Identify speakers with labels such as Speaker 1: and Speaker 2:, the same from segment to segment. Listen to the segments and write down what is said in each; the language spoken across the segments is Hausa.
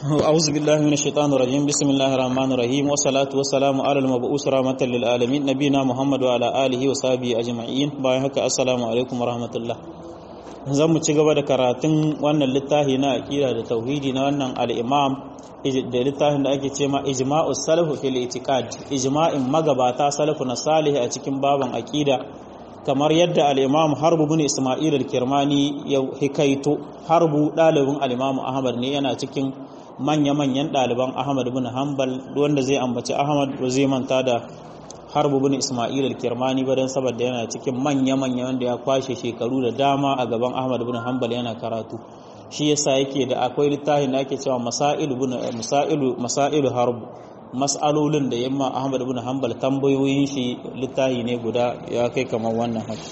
Speaker 1: أعوذ بالله من الشيطان الرجيم بسم الله الرحمن الرحيم والصلاة والسلام على المبعوث رحمة للعالمين نبينا محمد وعلى آله وصحبه أجمعين باي haka assalamu alaikum warahmatullah zan mu ci gaba da karatun wannan littafi na aqida da tauhidi na wannan al-imam da littafin da ake cewa ijma'u salafu fil itiqad ijma'in magabata salafu na salih a cikin baban aqida kamar yadda al-imam harbu bin isma'il al-kirmani ya hikaito harbu dalibin al-imam ahmad ne yana cikin manya-manyan ɗaliban Ahmad bin Hanbal wanda zai ambaci Ahmad ba zai manta da Harbu bin Ismail al-Kirmani ba dan saboda yana cikin manya-manya wanda ya kwashe shekaru da dama a gaban Ahmad bin Hanbal yana karatu shi yasa yake da akwai littafin da ake cewa Masailu bin Masailu Masailu Harbu mas'alolin da yamma Ahmad bin Hanbal tambayoyin shi littafi ne guda ya kai kamar wannan haka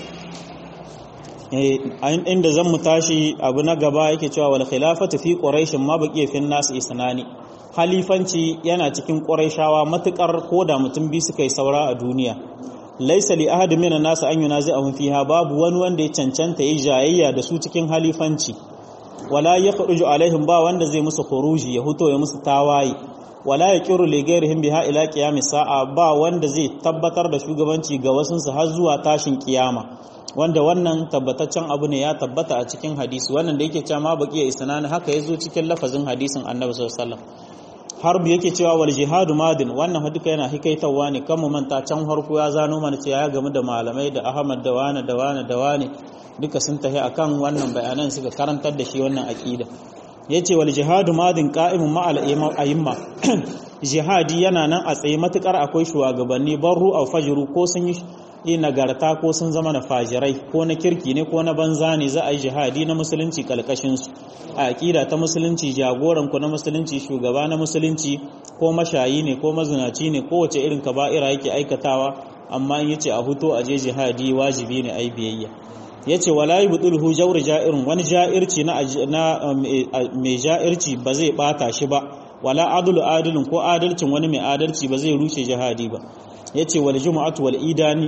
Speaker 1: inda zan mu tashi abu na gaba yake cewa wal khilafatu fi quraish ma baqiya fi nas isnani halifanci yana cikin quraishawa matukar koda mutum bi suka yi saura a duniya laysa li ahad min an-nas an yunazi'ahum fiha babu wani wanda ya cancanta yi jayayya da su cikin halifanci wala yakhruju alaihim ba wanda zai musu khuruji ya huto ya musu tawaye wala yaqiru li ghairihim biha ila qiyamis sa'a ba wanda zai tabbatar da shugabanci ga wasunsu har zuwa tashin kiyama wanda wannan tabbataccen abu ne ya tabbata a cikin hadisi wannan da yake cewa ma baqiya isnani haka yazo cikin lafazin hadisin Annabi sallallahu alaihi wasallam harbu yake cewa wal jihadu madin wannan duka yana hikaitawa ne kan mu manta can harku ya zano mana cewa ya gamu da malamai da Ahmad da wani da wani da wani duka sun tafi akan wannan bayanan suka karantar da shi wannan aqida yace wal jihadu madin qa'imun ma'al a'imma jihadi yana nan a tsaye matukar akwai shugabanni barru aw fajru ko sun yi yi nagarta ko sun zama na fajirai ko na kirki ne ko na banza ne za a yi jihadi na musulunci kalkashinsu a aƙida ta musulunci jagoranku na musulunci shugaba na musulunci ko mashayi ne ko mazinaci ne kowace irin kaba'ira yake aikatawa amma in yace a huto a je jihadi wajibi ne ai biyayya yace wala yubdulhu jawr ja'irun wani ja'irci na mai ja'irci ba zai bata shi ba wala adlu adilun ko adalcin wani mai adalci ba zai rushe jihadi ba yace wal jumu'atu wal idani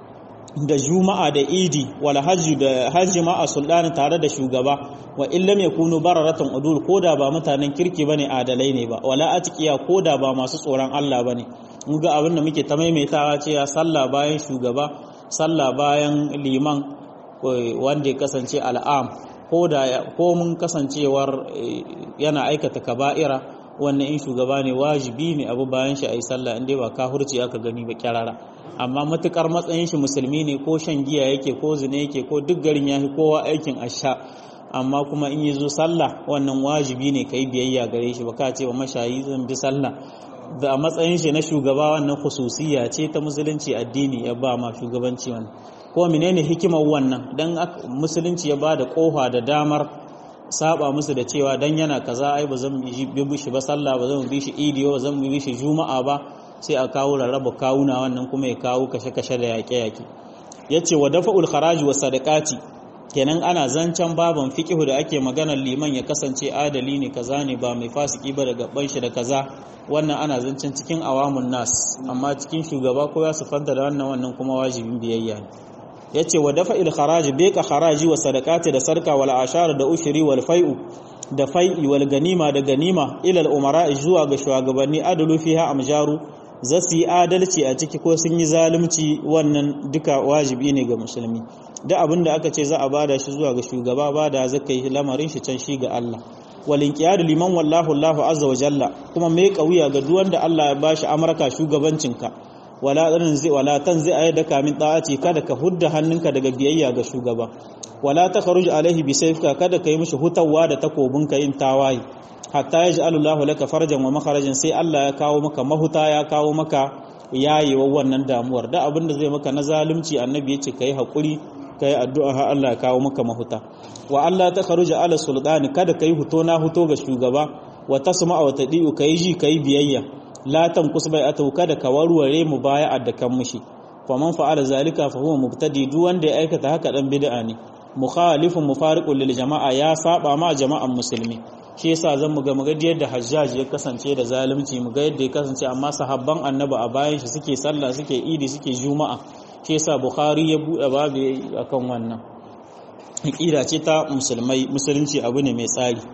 Speaker 1: da juma'a da idi wal hajji da hajji ma a sultani tare da shugaba wa illam yakunu bararatan udul koda ba mutanen kirki bane adalai ne ba wala atqiya koda ba masu tsoron Allah bane mun ga abin da muke ta maimaitawa cewa sallah bayan shugaba sallah bayan liman wanda ya kasance al'am koda ko mun kasancewar yana aikata kaba'ira wannan in shugaba ne wajibi ne abu bayan shi ayi sallah inda ba kafirci aka gani ba kyarara amma matukar matsayin shi musulmi ne ko shan giya yake ko zina yake ko duk garin yafi kowa aikin asha amma kuma in yazo sallah wannan wajibi ne kai biyayya gare shi baka ce wa mashayi zan bi sallah da matsayin shi na shugaba wannan khususiyya ce ta musulunci addini ya ba ma shugabanci wannan ko menene hikimar wannan dan musulunci ya ba da kofa da damar saba musu da cewa dan yana kaza ai ba zan bi shi ba sallah ba zan bi shi idi ba zan bi shi juma'a ba sai a kawo rarraba kawuna wannan kuma ya kawo kashe-kashe da yaƙe-yaƙe yace wa dafa'ul kharaji wa sadaqati kenan ana zancen baban fiqhu da ake maganar liman ya kasance adali ne kaza ne ba mai fasiki ba daga ban shi da kaza wannan ana zancen cikin awamun nas amma cikin shugaba ko ya sufanta da wannan wannan kuma wajibin biyayya ne yace wa dafa'il kharaji beka kharaji wa sadaqati da sarka wal ashar da ushri wal fai'u da fai'i wal ganima da ganima ila al umara zuwa ga shugabanni adalu fiha amjaru za su yi adalci a ciki ko sun yi zalunci wannan duka wajibi ne ga musulmi da abin da aka ce za a bada shi zuwa ga shugaba bada zaka yi lamarin shi can shi ga Allah walin qiyadu liman wallahu Allahu azza wa jalla kuma mai kauya ga duk wanda Allah ya bashi amarka shugabancinka wala ɗanin zai wala tan zai ayyada kamin ɗa'aci kada ka hudda hannunka daga biyayya ga shugaba wala ta kharuj alaihi bi sayfika kada ka yi mishi hutawa da takobin ka yin tawaye hatta ya ja'alu Allahu laka farjan wa makharajan sai Allah ya kawo maka mahuta ya kawo maka yayewa wannan damuwar da abin da zai maka na zalunci annabi ya ce kai hakuri kai addu'a har Allah ya kawo maka mahuta wa Allah ta kharuja ala sultani kada kai huto na huto ga shugaba wa tasma wa tadi'u kai ji kai biyayya la tanqus bai atau kada ka warware mu baya addakan mushi fa man fa'ala zalika fa huwa mubtadi duk wanda ya aikata haka dan bid'a ne mukhalifun mufariqun lil jama'a ya saba ma jama'an musulmi shi yasa zan mu ga mu ga yadda hajjaj ya kasance da zalunci mu ga yadda ya kasance amma sahabban annabi a bayan shi suke sallah suke idi suke juma'a shi yasa bukhari ya bude babu akan wannan aqida ce ta musulmai musulunci abu ne mai tsari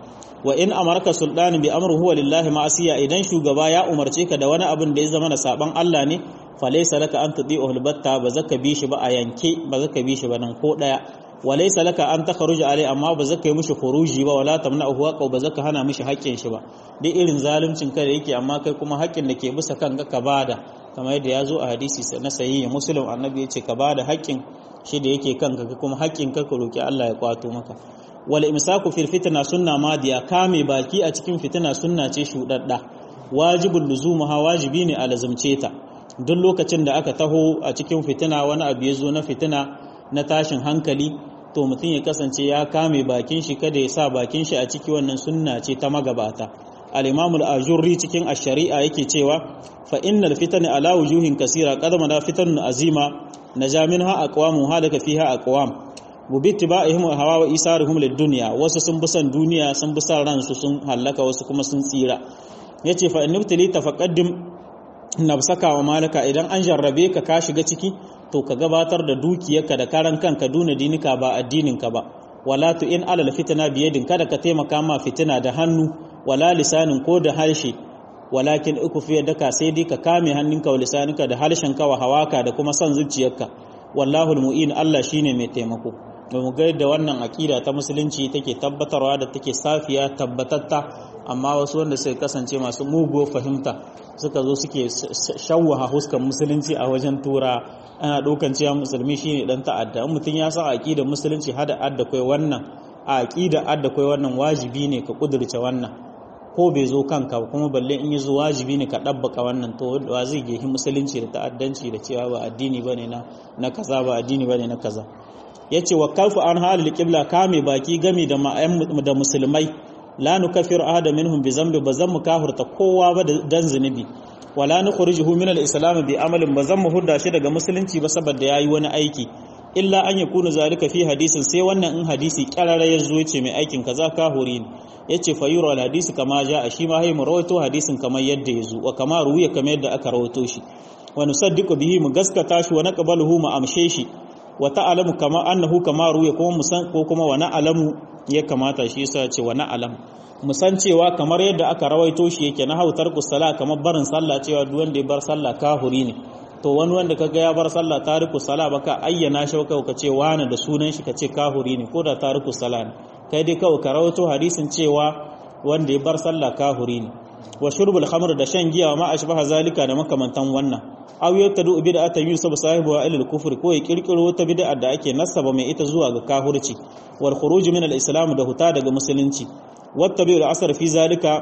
Speaker 1: wa in amarka sultani bi amru huwa lillahi ma'asiya idan shugaba ya umarce ka da wani abin da ya zama na saban Allah ne falaysa laka an tuti'u albatta ba zaka bi shi ba a yanke ba zaka bi shi ba nan ko daya walaysa laka an takhruja alai amma ba zaka yi mishi khuruji ba wala tamna'uhu haqa ba zaka hana mishi haƙƙin shi ba duk irin zaluncin ka da yake amma kai kuma haƙƙin da ke bisa kanka ka bada kamar yadda ya zo a hadisi na sahihi muslim annabi ya ce ka bada haƙƙin shi da yake kanka ka kuma haƙƙin ka ka roki Allah ya kwato maka wal imsaku fil fitna sunna madiya kame baki a cikin fitina sunna ce shudadda wajibul luzumuha wajibi ne a lazumce ta duk lokacin da aka taho a cikin fitina wani abu ya zo na fitina na tashin hankali to mutum ya kasance ya kame bakin shi kada ya sa bakin shi a ciki wannan sunna ce ta magabata al-imamul ajurri cikin ash-shari'a yake cewa fa innal fitana ala wujuhin kasira qad da fitanun azima naja minha aqwamu halaka fiha aqwam bubittiba'ihim wa hawa wa isaruhum lid-dunya wasu sun bi san duniya sun bi san ransu sun halaka wasu kuma sun tsira yace fa innabtali tafaqaddim nafsaka wa malaka idan an jarrabe ka ka shiga ciki to ka gabatar da dukiyarka da karan kanka duna dinika ba addininka ba wala tu in alal fitna biyadin kada ka taimaka ma fitina da hannu wala lisanin ko da harshe walakin uku fiye daka sai dai ka kame hannunka wa lisaninka da harshenka wa hawaka da kuma son zuciyarka wallahu almu'in Allah shine mai taimako mu ga yadda wannan akida ta musulunci take tabbatarwa da take safiya tabbatatta amma wasu wanda suka kasance masu mugu fahimta suka zo suke shawwaha huskan musulunci a wajen tura ana ɗaukan cewa musulmi shine dan ta'adda in mutum ya san aqidar musulunci hada adda kai wannan a aqida adda kai wannan wajibi ne ka kudurce wannan ko bai zo kanka ba kuma balle in yi zo wajibi ne ka ɗabbaka wannan to wa zai gehi musulunci da ta'addanci da cewa ba addini bane na na kaza ba addini bane na kaza yace wa kalfu an halil qibla kame baki gami da da musulmai la nukaffiru ahada minhum bi zambi bazan mu kafirta kowa ba dan zunubi wala nukhrijuhu min al-islam bi amalin bazan mu hudda shi daga musulunci ba saboda yayi wani aiki illa an yakunu zalika fi hadisin sai wannan in hadisi kyarara ya zo yace mai aikin kaza kahuri ne yace fa yura al-hadisi kama ja shi ma hay mu rawaito hadisin kamar yadda ya zo wa kama ruwiya kamar yadda aka rawaito shi wa nusaddiqu bihi mu gaskata shi wa naqbaluhu mu amshe shi wa ta'lamu kama annahu kama ruwiya kuma musan ko kuma wa na'lamu ya kamata shi yasa ce wa na'lam musan cewa kamar yadda aka rawaito shi yake na hautar kusala kamar barin sallah cewa duk wanda ya bar sallah kahuri ne to wani wanda kaga ya bar sallah tariku sala baka ayyana shi ka ka ce wani da sunan shi ka ce kahuri ne ko da tariku sala ne kai dai kawai ka rawaito hadisin cewa wanda ya bar sallah kahuri ne wa shurbul khamr da shan giya ma ashbaha zalika da makamantan wannan aw yattadu bid'atan yusab sahibu wa ilal kufr ko ya kirkiro wata bid'a da ake nasaba mai ita zuwa ga kafirci wal khuruj min al-islam da huta daga musulunci wattabi'u al-asr fi zalika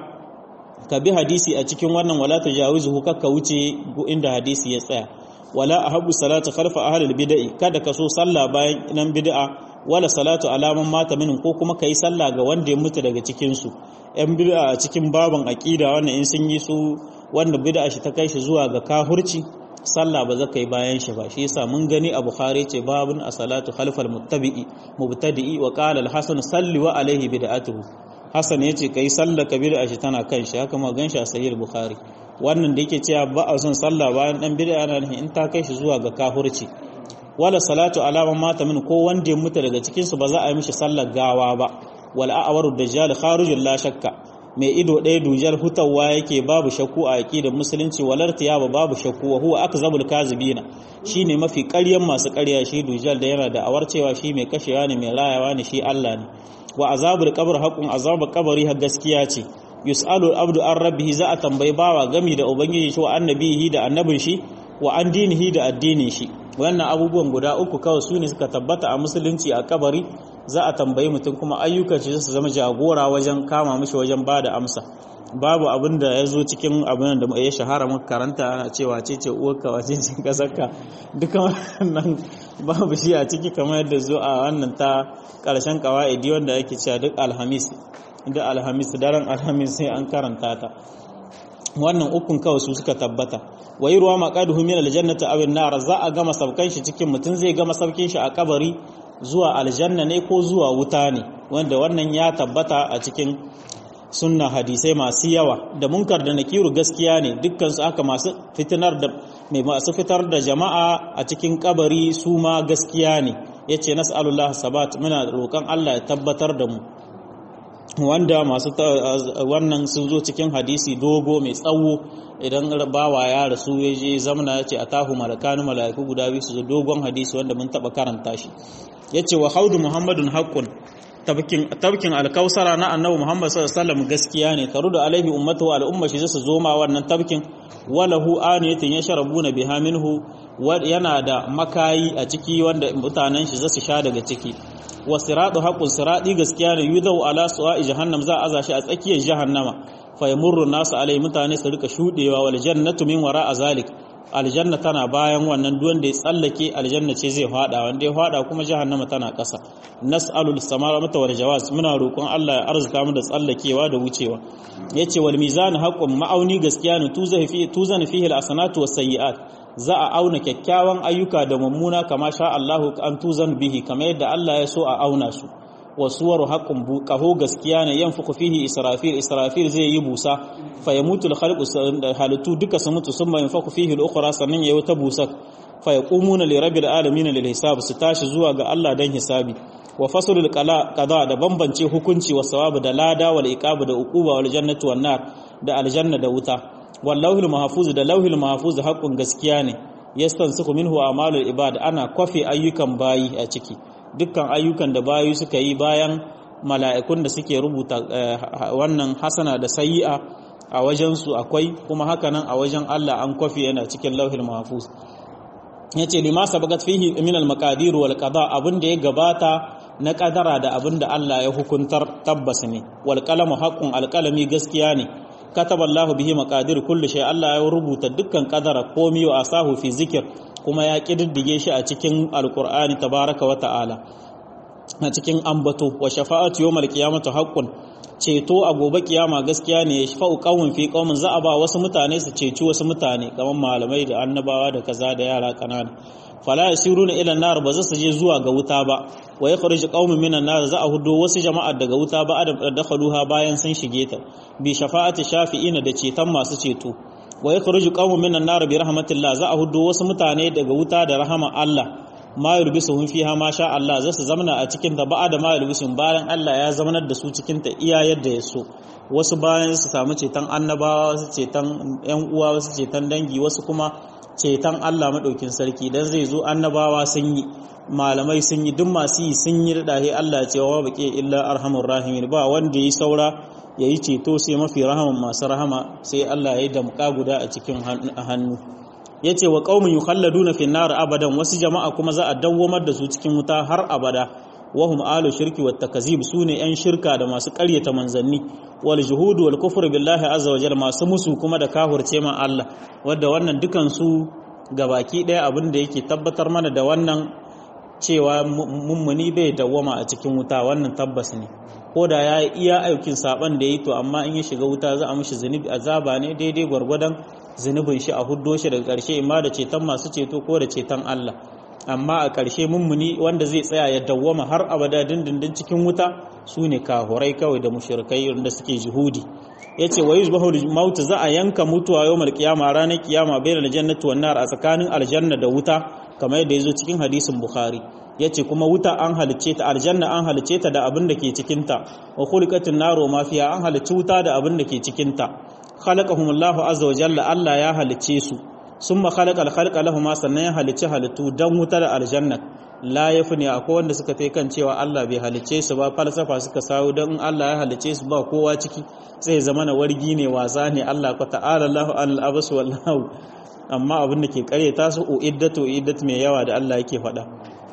Speaker 1: ka bi hadisi a cikin wannan wala tajawizuhu kakka wuce inda hadisi ya tsaya wala ahabu salatu khalfa ahli al-bid'i kada ka so sallah bayan nan bid'a wala salatu alaman mata minin ko kuma kai sallah ga wanda ya mutu daga cikin su yan bid'a a cikin baban aqida wannan in sun yi su wanda bid'a shi ta kai shi zuwa ga kahurci sallah ba za ka yi bayan shi ba shi yasa mun gani a bukhari ce babun as-salatu khalfal muttabi'i mubtadi'i wa qala al-hasan salli wa alaihi bid'atuhu hasan yace kai sallah ka bid'a shi tana kan shi haka ma gan shi a sahih bukhari wannan da yake cewa ba a son sallah bayan dan bid'a na in ta kai shi zuwa ga kafirci wala salatu alama mata min ko wanda ya mutu daga cikin su ba za a yi mishi sallar gawa ba wal a'waru dajjal kharijul la shakka mai ido ɗaya dujal hutawa yake babu shakku a aqidar musulunci walar tiyaba babu shakku wa huwa akzabul kazibina shine mafi ƙaryan masu ƙarya shi dujal da yana da awar cewa shi mai kashewa ne mai rayawa ne shi Allah ne wa azabul qabr haqqun azabul qabri har gaskiya ce yus'alu abdu an rabbihi za a tambayi bawa gami da ubangiji shi wa annabihi da annabin shi wa an dinihi da addinin shi wannan abubuwan guda uku kawai su ne suka tabbata a musulunci a kabari za a tambayi mutum kuma ayyukan shi su zama jagora wajen kama mishi wajen ba da amsa babu abin da ya zo cikin abin da ya shahara muka karanta ana cewa ce ce uwarka wace ce kasarka duka wannan babu shi a ciki kamar yadda zo a wannan ta karshen kawa'idi wanda yake cewa duk alhamis duk alhamis daren alhamis sai an karanta ta wannan ukun kawai su suka tabbata wai ruwa maqaduhu min aljannati aw an-nar za a gama sabkan shi cikin mutum zai gama sabkin shi a kabari zuwa aljanna ne ko zuwa wuta ne wanda wannan ya tabbata a cikin sunna hadisai masu yawa da munkar da nakiru gaskiya ne dukkan su aka masu fitinar da mai masu fitar da jama'a a cikin kabari su ma gaskiya ne yace nas'alullah sabat muna roƙon Allah ya tabbatar da mu wanda masu wannan sun zo cikin hadisi dogo mai tsawo idan bawa ya rasu ya je zamana ya ce a tahu malakanu mala'iku guda biyu su zo dogon hadisi wanda mun taba karanta shi ya ce wa haudu muhammadun haƙƙun tabkin alkausara na annabi muhammad sallallahu alaihi wasallam gaskiya ne taru da alaihi ummatu wa al'umma shi su zo ma wannan tabkin walahu aniyatin yashrabuna biha minhu yana da makayi a ciki wanda mutanen shi zasu sha daga ciki wa siratu haqqun sirati gaskiya ne yudau ala suwa'i jahannam za a aza shi a tsakiyar jahannama fa yamurru nasu alai mutane su rika shudewa wal jannatu min wara'a zalik aljanna tana bayan wannan duk wanda ya tsallake aljanna ce zai fada wanda ya fada kuma jahannama tana ƙasa nas'alul samara mata wal jawaz muna roƙon Allah ya arzuta mu da tsallakewa da wucewa yace wal mizan haqqun ma'auni gaskiya ne tuzan fi tuzan fihi al hasanatu was sayyi'at za a auna kyakkyawan ayyuka da mummuna kama sha Allahu an tuzan bihi kamar yadda Allah ya so a auna su wasuwaru haqqun bu qaho gaskiya ne yanfuku fihi israfil israfil zai yi busa fa yamutu al khalqu halitu duka su mutu summa yanfuku fihi al ukhra sannan yayi wata busa fa yaqumuna li rabbil alamin lil hisab su tashi zuwa ga Allah dan hisabi wa faslul qada da bambance hukunci wa sawabu da lada wal iqabu da uquba wal jannatu wan nar da aljanna da wuta wal lawhil mahfuz da lawhil mahfuz haqqun gaskiya ne yastansikhu minhu a'malul ibad ana kwafi ayyukan bayi a ciki dukkan ayyukan da bayu suka yi bayan mala'ikun da suke rubuta wannan hasana da sayi'a a wajensu akwai kuma hakanan a wajen Allah an kwafi yana cikin lauhin mahfuz yace lima sabagat fihi min al-maqadir wal qada abin da ya gabata na kadara da abin da Allah ya hukuntar tabbas ne wal qalamu haqqun al-qalami gaskiya ne kataba Allah bihi maqadir kulli shay Allah ya rubuta dukkan kadara komi wa asahu fi zikir kuma ya ƙididdige shi a cikin alkur'ani tabaraka wa ta'ala a cikin ambato wa shafa'atu yawmal qiyamati haqqun ceto a gobe kiyama gaskiya ne ya shafa'u qaumin fi qaumin za a ba wasu mutane su ceci wasu mutane kamar malamai da annabawa da kaza da yara kanana fala yasiruna ila nar ba za su je zuwa ga wuta ba wa yakhruju qaumin minan nar za a hudo wasu jama'ar daga wuta ba adam dakhaluha bayan sun shige ta bi shafa'ati shafi'ina da ceton masu ceto wa yakhruju qaumun minan nar bi rahmatillah za a hudo wasu mutane daga wuta da rahama Allah ma yulbisuhum fiha ma sha Allah za su zamana a cikin ta ba'a da ma yulbisuhum bayan Allah ya zamanar da su cikin ta iya yadda ya so wasu bayan su samu ceton annabawa wasu ceton yan uwa wasu ceton dangi wasu kuma ceton Allah madaukin sarki dan zai zo annabawa sun yi malamai sun yi duk masu yi sun yi dahe Allah ya ce wa baqi illa arhamur rahimin ba wanda yi saura ya yi ceto sai mafi rahaman masu rahama sai Allah ya yi damka guda a cikin hannu ya ce wa ƙaumin yukhalladuna fi nar abadan wasu jama'a kuma za a dawwamar da su cikin wuta har abada wahum alu shirki wat takazib sune yan shirka da masu ƙaryata manzanni wal juhud wal kufr billahi azza wa jalla masu musu kuma da kafirce ma Allah wanda wannan dukan su gabaki ɗaya abin da yake tabbatar mana da wannan cewa mummuni bai dawwama a cikin wuta wannan tabbas ne ko da ya iya aikin saban da ya yi to amma in ya shiga wuta za a mishi zunubi azaba ne daidai gwargwadon zunubin shi a huddo shi daga ƙarshe imma da ceton masu ceto ko da ceton Allah amma a ƙarshe mummuni wanda zai tsaya ya dawwama har abada dindindin cikin wuta su ne kahurai kawai da mushrikai wanda suke jihudi yace wa yuzbahu maut za a yanka mutuwa yawmal qiyama ranar kiyama bayan aljannati wan nar a tsakanin aljanna da wuta kamar yadda yazo cikin hadisin bukhari yace kuma wuta an halicce ta aljanna an halicce ta da abin da ke cikin ta wa khuliqatin naru ma fiha an halicci wuta da abin da ke cikin ta khalaqahumullahu azza wa jalla Allah ya halicce su summa khalaqal khalqa lahum sannan ya halicci halittu dan wuta da aljanna la yafni akwai wanda suka tai kan cewa Allah bai halicce su ba falsafa suka sawo dan Allah ya halicce su ba kowa ciki sai zama na wargi ne wasa ne Allah ko ta'ala Allahu al-abas wallahu amma abin da ke karyata su uiddatu iddat mai yawa da Allah yake faɗa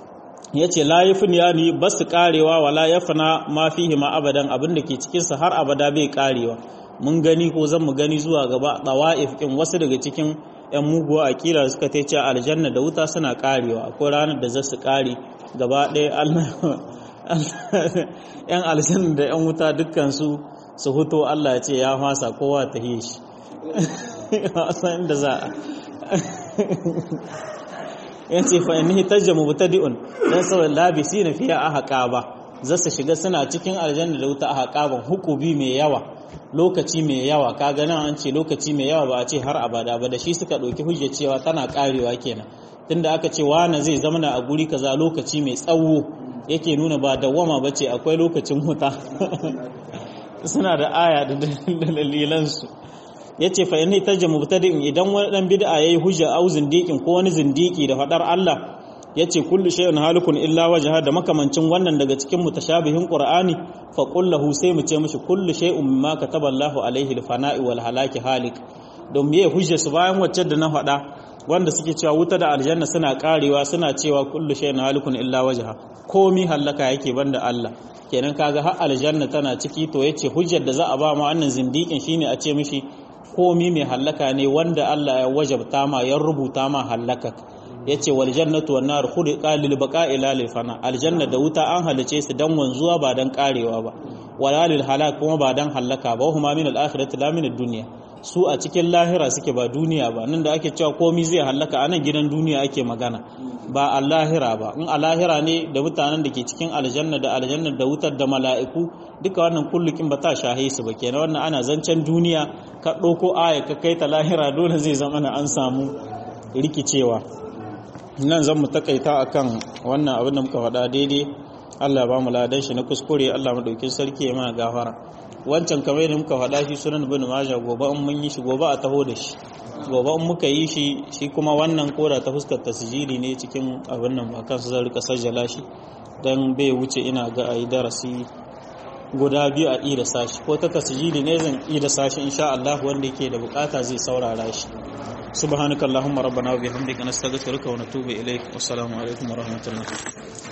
Speaker 1: yace la yafni yani basu karewa wala yafna ma fihi ma abadan abin da ke cikin sa har abada bai karewa mun gani ko zan mu gani zuwa gaba tawa'if kin wasu daga cikin yan muguwa akira suka ta ce aljanna da wuta suna karewa akwai ranar da za su kare gaba ɗaya Allah yan aljanna da yan wuta dukkan su su huto Allah ya ce ya fasa kowa ta yi shi san da za yan ce fa inni tajja mubtadi'un dan saboda labisi na fiya ahqa ba za su shiga suna cikin aljanna da wuta ahqa ban hukubi mai yawa lokaci mai yawa kaga nan an ce lokaci mai yawa ba a ce har abada ba da shi suka ɗauki hujja cewa tana karewa kenan tunda aka ce wani zai zamana a guri kaza lokaci mai tsawo yake nuna ba dawwama ba ce akwai lokacin huta suna da aya da dalilansu ya ce fa inni tajja mubtadi'in idan wani dan bid'a yayi hujja au zindiqin ko wani zindiki da fadar Allah yace kullu shay'in halikun illa wajha da makamancin wannan daga cikin mutashabihin qur'ani fa qul lahu sai mu ce mishi kullu shay'un mimma kataballahu alaihi al-fana'i wal halaki halik don me hujja su bayan wacce da na faɗa wanda suke cewa wuta da aljanna suna karewa suna cewa kullu shay'in halikun illa wajha komi hallaka yake banda Allah kenan kaga har aljanna tana ciki to yace hujjar da za a ba ma wannan zindikin shine a ce mishi komi mai hallaka ne wanda Allah ya wajabta ma ya rubuta ma hallaka yace wal jannatu wan nar khuliqa lil baqa'i la lil fana aljanna da wuta an halice su dan wanzuwa ba dan karewa ba wala lil halak kuma ba dan hallaka ba huma min al akhirati la min ad dunya su a cikin lahira suke ba duniya ba nan da ake cewa komi zai hallaka a nan gidan duniya ake magana ba a lahira ba in a lahira ne da mutanen da ke cikin aljanna da aljanna da wutar da mala'iku duka wannan kullukin ba ta shahe su ba kenan wannan ana zancen duniya ka ɗauko aya ka kai ta lahira dole zai zama na an samu rikicewa nan zan mu takaita akan wannan abin da muka faɗa daidai Allah ba mu ladan shi na kuskure Allah mu dauki sarki ya mana gafara wancan kamar yadda muka faɗa shi sunan ibn majah gobe in mun yi shi gobe a taho da shi gobe in muka yi shi shi kuma wannan koda ta fuskar tasjili ne cikin abin nan ba kansu zan rika sajjala shi dan bai wuce ina ga ayi darasi guda biyu a ida sashi ko ta tasjili ne zan ida sashi insha Allah wanda yake da bukata zai saurara shi subhanakallahumma rabbana wa bihamdika nastaghfiruka wa natubu ilaik wassalamu alaikum wa rahmatullah